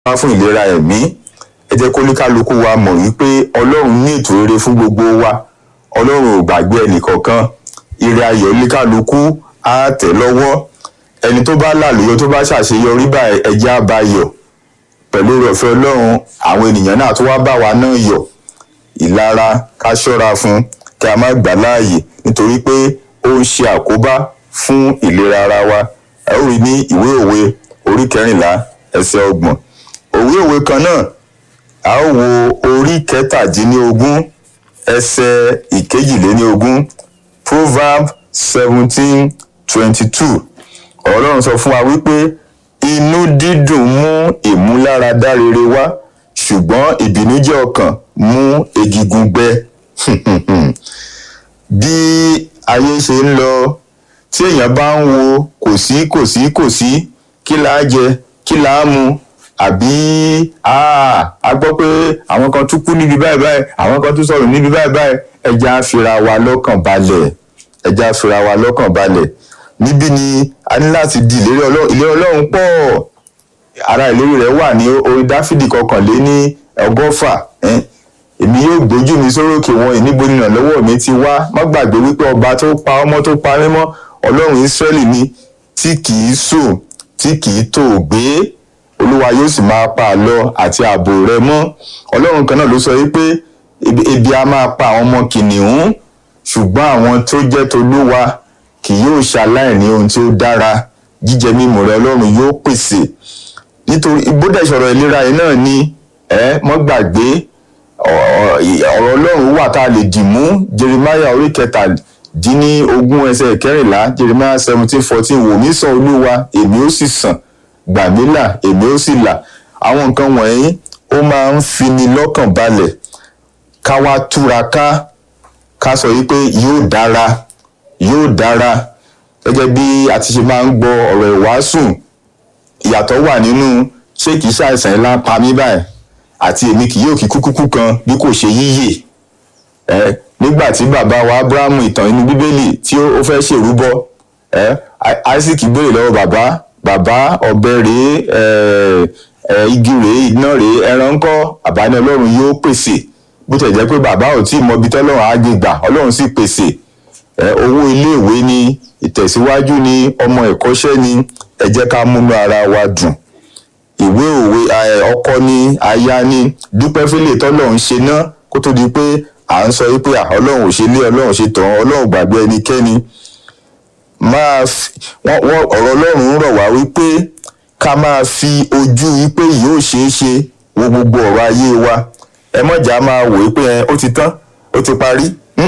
wá fún ìlera ẹ̀mí ẹ jẹ́ kó ní kálukú wa mọ̀ wípé ọlọ́run ní ètò rere fún gbogbo wa ọlọ́run ò gbàgbé ẹnìkọ̀ọ̀kan ire ayọ̀ ní kálukú á tẹ̀ lọ́wọ́ ẹni tó bá làlùyọ tó bá ṣàṣeyọrí báyìí ẹjẹ́ á bá yọ̀ pẹ̀lú ọ̀fẹ́ ọlọ́run àwọn ènìyàn náà tó wá bá wa náà yọ̀ ìlara ká ṣọ́ra fún kí a má gbà láàyè nítorí pé ó ń ṣe àkóbá fún ìlera ara wa ẹ ó rí ní ìwé òwe orí kẹrìnlá ẹsẹ̀ ọgbọ̀n òwe òwe kan náà a ó wo orí kẹtàdínlógún ẹsẹ̀ ìkejìléníogún proverb seventeen twenty two ọlọ́run sọ fún wa wípé inú dídùn mú ìmúláradá rere wá ṣùgbọ́n ìbìnújẹ́ ọkàn mú egigun gbẹ bí ayé ṣe ń lọ tí èèyàn bá ń wo kò sí kò sí kò sí kí là á jẹ kí là á mu àbí a gbọ́ pé àwọn kan tún kú níbi báyìí báyìí àwọn kan tún sọ̀rọ̀ níbi báyìí báyìí ẹja á fira wa lọ́kàn balẹ̀ ẹja á fira wa lọ́kàn balẹ̀ níbí ni a ní láti di ìlérí ọlọ́run ìlérí ọlọ́run pọ̀ ara ìlérí rẹ̀ wà ní orí dáfídì kọkànlé ní ọgọ́fà èmi yóò gbójú mi sórókè wọn ìníbo nínà lọ́wọ́ mi ti wá má gbàgbé wípé ọba tó pa ọmọ tó pa mímọ́ ọlọ́run ìsírẹ́lì ni tí kì í sùn tí kì í tò gbé olúwa yóò sì máa pa àlọ àti ààbò rẹ mọ́ ọlọ́run kan náà ló sọ wípé ebi a máa pa àwọn ọmọ kìnìún ṣùgbọ́n àwọn tó jẹ́ tolúwa kì yóò ṣaláìní ohun tí ó dára jíjẹ mímu rẹ ọlọ́run yóò pèsè nítorí bódà ìṣòro ìlera yìí náà ni ẹ mọ́ gbàgbé ọ̀rọ̀ ọlọ́run wà tá a lè dì mú jeremiah orí kẹtàdínlógún ẹsẹ̀ kẹrìnlá jeremiah seventeen fourteen wò mí sàn olúwa èmi ó sì sàn gbà mí là èmi ó sì là àwọn nǹkan wọ̀nyí ó máa ń fini lọ́kàn balẹ̀ ká wá túraká ká sọ yìí pé yóò dára yóò dára gẹ́gẹ́ bí a ti ṣe máa ń gbọ́ ọ̀rọ̀ ìwàásù ìyàtọ̀ wà nínú ṣé kìí ṣàìsàn ńlá pa mí báyìí àti èmi kì yóò kí kúkúkú kan bí kò ṣe yíyè ẹ nígbà tí bàbá wa abrahamu ìtàn inú bíbélì tí ó fẹ́ ṣèrúbọ ẹ isaac béèrè lọ́wọ́ bàbá bàbá ọ̀bẹ rèé ẹ ẹ igi rèé iná rèé ẹran ńkọ́ àbáni ọlọ́run yóò pèsè bó tẹ̀ jẹ́ pé bàbá ò tí ì mọ ibi tọ́lọ́run á gbé gbà ọlọ́run sì pèsè ẹ owó iléèwé ni ìtẹ̀síwájú ni ọmọ ẹ̀kọ́ṣẹ́ ni ẹ jẹ́ ká múnú ara wa dùn ìwé òwe ọkọ ni aya ni dúpẹ́ fílẹ̀ tọ́lọ́run ṣe ná kó tó di pé à ń sọ wípé ọlọ́run ò ṣe lé ọlọ́run ṣe tàn ọlọ́run gbàgbé ẹnikẹ́ni máa ọ̀rọ̀ ọlọ́run rọ̀ wá wípé ká máa fi ojú wípé yóò ṣeé ṣe wo gbogbo ọ̀rọ̀ ayé wa ẹ mọ̀jà máa wò wípé ó ti tán ó ti parí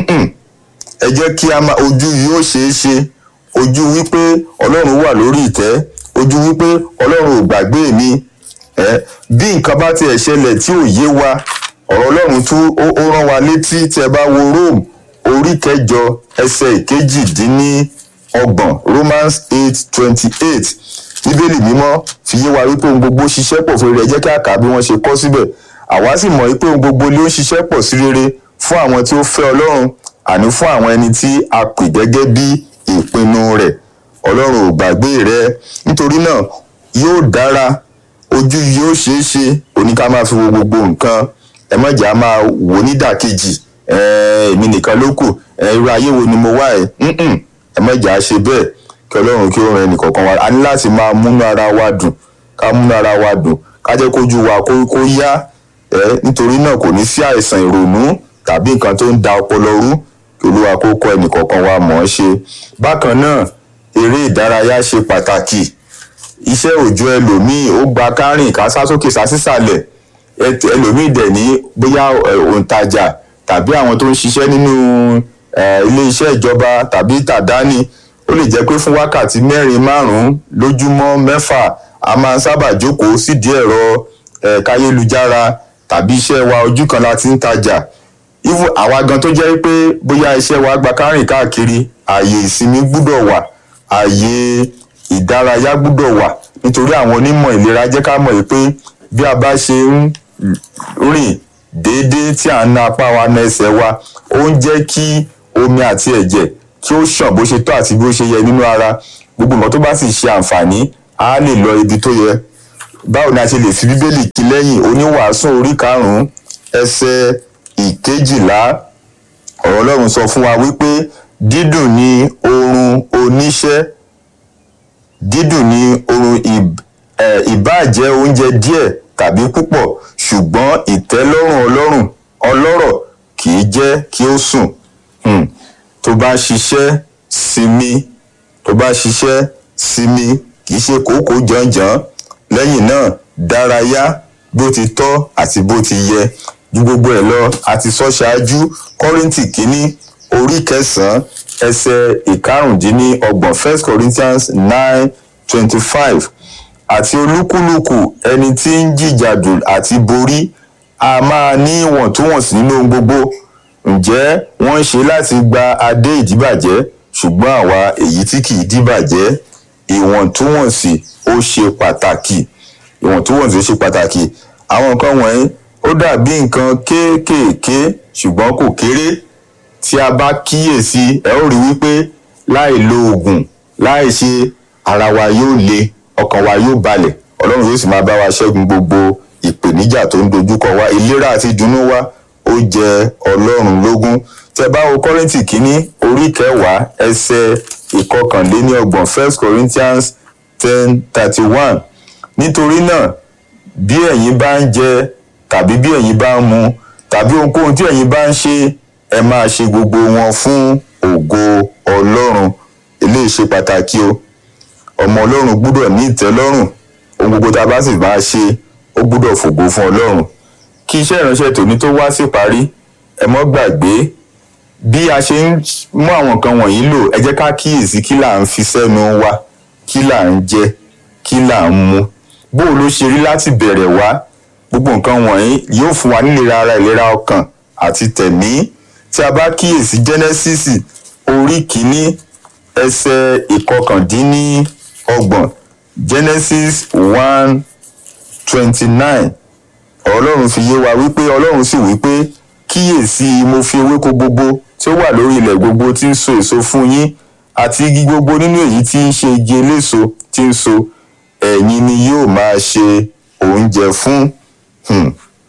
ẹ jẹ́ kí a máa ojú yóò ṣeé ṣe ojú wípé ọlọ́run wà lórí ìtẹ́ ojú wípé ọlọ́run ò gbàgbé mi ẹ bí nǹkan bá tiẹ̀ ṣẹlẹ̀ tí ò yé wa ọ̀rọ̀ ọlọ́run tún ó rán wa létí tí ẹ bá wo rome orí kẹjọ ẹsẹ̀ ìkejìdínlọ́gbọ̀n romans eight twenty eight bíbélì mímọ́ fi yé wa wípé ohun gbogbo ṣiṣẹ́ pọ̀ fún rere ẹ jẹ́ kí a kà á bí wọ́n ṣe kọ́ síbẹ̀ àwa sì mọ̀ wípé ohun gbogbo ló ń ṣiṣẹ́ pọ̀ sí rere fún àwọn tí ó fẹ́ ọlọ́run àní fún àwọn ẹni tí a pè gẹ́gẹ́ bí ìpinnu rẹ̀ ọlọ́run ò gbàgbé rẹ nítorí náà yóò dára ojú yóò ṣeé ṣe oníká máa fi wo gbogbo nǹkan ẹ mọ̀jà máa wò nídàkejì èmi nìkan ló kù irú ayé wo ni mo wá ẹ ẹ mọ̀jà ṣe bẹ́ẹ̀ kí ọlọ́run kí ó ran ẹnì kọ̀ọ̀kan wa a ní láti máa múnú ara wa dùn ká múnú ara wa dùn ká jẹ́ kójú wa kó yá nítorí náà kò ní sí àìsàn ìrònú tàbí nǹkan tó ń da ọpọlọ rú kí olúwa kó kọ́ ẹnì kọ̀ọ̀kan wa mọ̀ ọ́n ṣe bákan náà eré ìdárayá ṣe pàtàkì iṣẹ́ òòjọ́ ẹlòmíì ó gba kárìn ká sá sókè sá sísàlẹ̀ ẹlòmíì dẹ̀ ní bóyá òǹtajà tàbí àwọn tó ń ṣiṣẹ́ nínú ilé iṣẹ́ ìjọba tàbí tàdání ó lè jẹ́ pé fún wákàtí mẹ́rin márùn-ún lójúmọ́ mẹ́fà a máa ń sábà jókòó sídìí ẹ̀rọ káyélujára tàbí iṣẹ́ wa ojú kan la ti ń tajà even àwa gan tó jẹ́ pé bóyá iṣẹ́ wa gba kárìn káàkiri ààyè ìsinmi gbúdọ̀ wà ààyè ìdárayá gbúdọ̀ wà nítorí àwọn onímọ̀ ìlera jẹ́ ká mọ̀ pé bí a bá ṣe ń rìn déédéé tí à ń na apá wa na ẹsẹ̀ wa ó ń jẹ́ kí omi àti ẹ̀jẹ̀ kí ó ṣàn bó ṣe tó àti bó ṣe yẹ nínú ara gbogbo nǹkan tó bá sì ṣe àǹfààní á lè lọ ibi tó yẹ báwo ni a ṣe lè fi bíbélì kí lẹ́yìn oníwàásù orí karùn-ún ẹsẹ̀ ìkejìlá ọ̀rọ̀ ọlọ́run sọ fún wa wípé dídùn ni oorun oníṣẹ́ dídùn ni oorun ìb- eh, ìbáàjẹ́ oúnjẹ díẹ̀ tàbí púpọ̀ ṣùgbọ́n ìtẹ́lọ́rùn ọlọ́run ọlọ́rọ̀ kì í jẹ́ kí ó sùn Hmm. tó bá ṣiṣẹ́ sinmi tó bá ṣiṣẹ́ sinmi kì í ṣe kókó jànjàn lẹ́yìn náà dárayá bó ti tọ́ àti bó ti yẹ ju gbogbo ẹ̀ lọ àti sọ ṣáájú kọ́rìntì kínní orí kẹsàn-án ẹsẹ̀ ìkarùndínlọ́gbọ̀n first corinthians nine twenty five àti olúkúlùkù ẹni tí ń jìjàdù àti borí a máa ní ìwọ̀ntúnwọ̀nsì nínú ohun gbogbo ǹjẹ́ wọ́n ń ṣe láti gba adé ìdíbàjẹ́ ṣùgbọ́n àwa èyí tí kì í díbàjẹ́ ìwọ̀ntúnwọ̀nsì ó ṣe pàtàkì ìwọ̀ntúnwọ̀nsì ó ṣe pàtàkì àwọn nǹkan wọ̀nyí ó dàbí nǹkan kéékèèké ṣùgbọ́n kò kéré tí a bá kíyèsí ẹ ó rí wípé láì lo oògùn láì ṣe ara wa yóò le ọkàn wa yóò balẹ̀ ọlọ́run yóò sì máa bá wa ṣẹ́gun gbogbo ìpèníjà tó ń dojúkọ wa ìlera àti ìdùnnú wa ó jẹ ọlọ́run lógún tẹ bá wo kọ́rìntì kínní orí kẹwàá ẹsẹ̀ ìkọkànléníọgbọ̀n first corinthians ten thirty one nítorí náà bí ẹ̀yin bá ń jẹ tàbí bí ẹ̀yin bá ń mu tàbí ohunkóhun tí ẹ̀yin bá ń ṣe ẹ máa ṣe gbogbo wọn fún ògo ọlọ́run eléyìí ṣe pàtàkì o ọmọ ọlọ́run gbúdọ̀ ní ìtẹ́lọ́rùn ohun gbogbo tá a bá sì máa ṣe ó gbúdọ̀ fògo fún ọlọ́run kí iṣẹ́ ìránṣẹ́ tòní tó wá sí parí ẹ mọ́ gbàgbé bí a ṣe ń mú àwọn nǹkan wọ̀nyí lò ẹ jẹ́ ká kíyèsí kí là ń fi sẹ́nu wa kí là ń jẹ kí là ń mu bó ló ṣe rí láti bẹ̀rẹ̀ wá gbogbo nǹkan wọ̀nyí yóò fún wa nílera ara ìlera ọkàn àti tẹ̀mí tí a bá kíyèsí genesis orí kìíní ẹsẹ̀ ìkọkàndínníọgbọ̀n genesis one twenty nine ọlọ́run fi yé wa wípé ọlọ́run sì wípé kíyèsí mo fi ewéko gbogbo tí ó wà lórí ilẹ̀ gbogbo tí ń so èso fún yín àti igi gbogbo nínú èyí tí ń ṣe igi eléso tí ń so ẹ̀yin ni yóò máa ṣe oúnjẹ fún Hmm.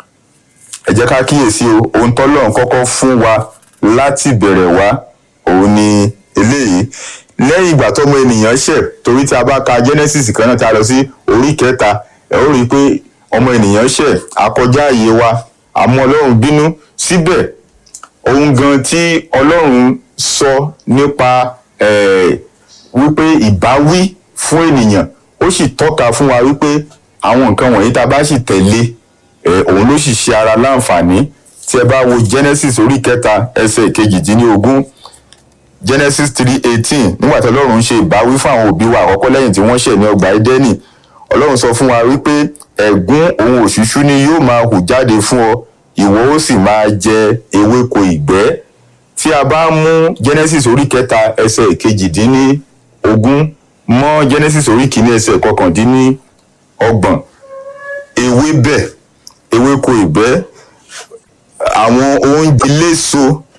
ẹ jẹ́ ká kíyèsí o ohun tọ́lọ́run kọ́kọ́ fún wa láti bẹ̀rẹ̀ wá òun ni eléyìí lẹ́yìn ìgbà tọ́mọ ènìyàn ṣẹ̀ torí tí a bá ka genesis kan náà tá a lọ sí orí kẹta ẹ ó rí i pé ọmọ ènìyàn ṣẹ̀ àkọjá àyè wa àmọ́ ọlọ́run bínú síbẹ̀ ohun gan tí ọlọ́run sọ nípa eh, wípé ìbáwí fún ènìyàn ó sì tọ́ka fún wa wípé àwọn nǹkan wọ̀nyí tá a bá sì tẹ̀lé eh, òun ló sì ṣe ara láǹfààní tí ẹ bá wo genesis orí kẹta ẹsẹ̀ kejìdínlógún genesis three eighteen nígbà tí ọlọ́run ń ṣe ìbáwí fún àwọn òbí wa àkọ́kọ́ lẹ́yìn tí wọ́n ṣẹ̀ ní ọgbà édẹ́nì ọlọ́run sọ fún wa wípé ẹ̀gún òun òṣùṣú ni yóò máa hù jáde fún ọ ìwọ ó sì máa jẹ ewéko ìgbẹ́ tí a bá mú genesis orí kẹta ẹsẹ̀ ìkejìdínlógún mọ́ genesis orí kìíní ẹsẹ̀ kọkàndínlọ́gbọ̀n ewébẹ̀ ewéko ìgbẹ́ àwọn oúnjẹ léso